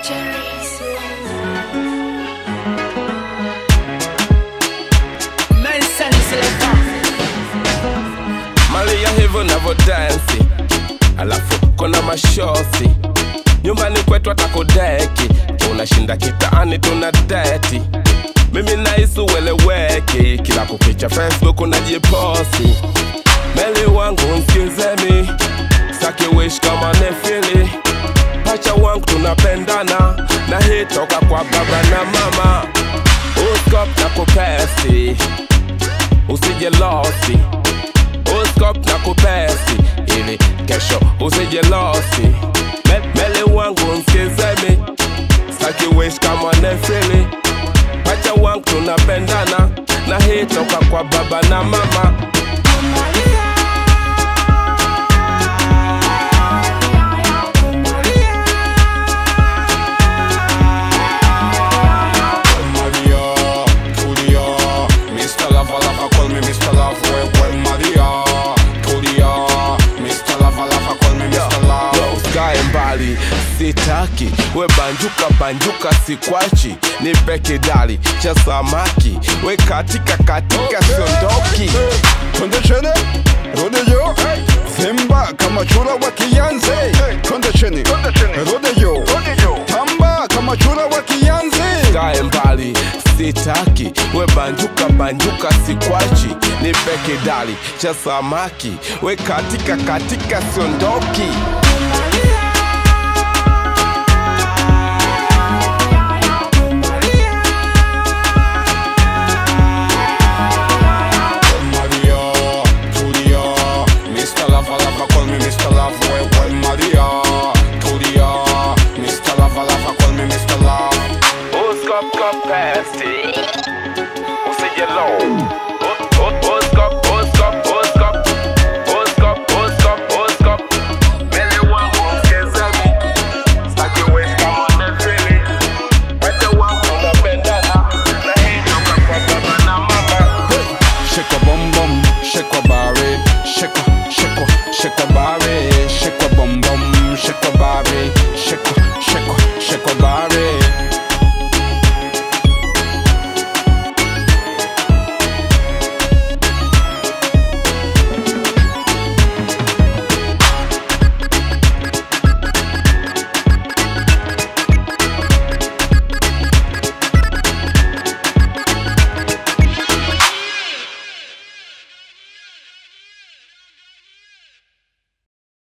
Malia hivyo navo dansi, alafu kuna mashosi nyumbani kwetu atakudeki, tunashinda kitaani tuna deti mimi naisu weleweki, kila kukicha Facebook unajiposti meli wangu msikizeni, saki wish kama nefili pacha wangu tunapendana na hii toka kwa baba na mama uskop na kupesi usije losi uskop na kupesi ili kesho usije losi Me, meli wangu msikizeni saki wish kama nefili pacha wangu tunapendana na hii toka kwa baba na mama Maria, Julia, Mr. Lava Lava, call me Mr. Love. Well, well, Maria, Julia, Mr. Lava Lava, call me Mr. Love. Yo, usikae mbali sitaki we banjuka banjuka sikwachi nipe kidali cha samaki we katika katika siondoki Twende chini, rudi juu, simba kama chura wa Kianzi. Twende chini, rudi juu, tamba kama chura wa Kianzi. kae mbali sitaki we banjuka banjuka sikwachi nipe kidali cha samaki we katika katika siondoki